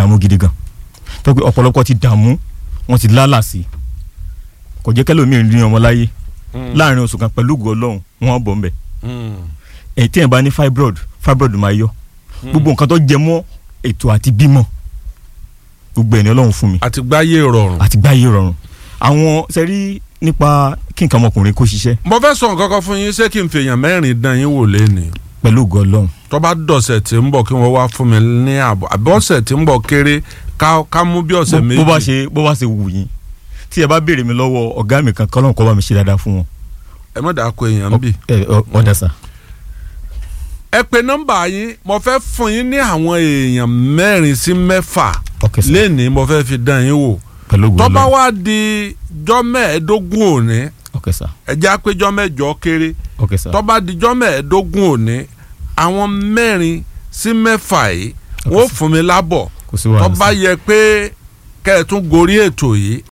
dààmú gidi gan tó pé ọ̀pọ̀lọpọ̀ ti dààmú wọ́n ti lálà sí i kò jẹ́ kẹ́lòmíì rí ọmọ láyé láàrin oṣù kan pẹ̀lú ògùn ọlọ́run wọ́n bọ̀ ń bẹ̀ èyí tí ẹ̀ bá ní fibroid fibroid máa yọ gbogbo nǹkan tó jẹ mọ́ ètò àti bímọ gbogbo ẹ̀ ní ọlọ́run fún mi àti gbáyé rọrùn. àti gbáyé rọrùn àwọn sẹ́rí nípa kí nǹkan ọmọkùnrin kó ṣiṣẹ́ mo fẹ́ sọ nǹkan kan fún yín ṣé kí n fèèyàn mẹ́rin dán yín wò lẹ́nìí pẹ̀lú ògùn ọlọ́run tó bá dọ̀sẹ̀ tí ń bọ̀ kí wọ́n wá fún mi ní àbọ̀ àbí ọ̀sẹ̀ tí ń bọ̀ kéré ká ká mú bí ọ̀sẹ̀ méjì. bó bá ṣe bó bá ṣe wù yín tí ẹ bá béèrè mi lọ́wọ́ ọ̀gá mi kan kọ́lọ́n kọ́ bá mi ṣe dáadáa fún wọn. ẹ má dàá ko èèyàn bì. ẹ ọ- ọ̀dà sà. ẹ pe nọ́mbà yín mo fẹ́ fún yín ní àwọn èèyàn mẹ́rin sí mẹ́fà ok sà lẹ́nìí mo fẹ́ fi dán yín wò pẹ̀lú ògùn tó bá ọlọ́run wá di jọ́ mẹ́ẹ̀ẹ́dógún òní ok sà ẹ jẹ́ àpéjọ́ mẹ́jọ kéré ok sà tó bá di jọ́ mẹ́ẹ̀ẹ́dógún òní àwọn mẹ́rin sí mẹ́fà yìí Ok, wọ́n sir. fún mi lábọ̀ kò sí tó wàhálà bá sà yẹ pé kẹ́ ẹ tún gorí ètò yìí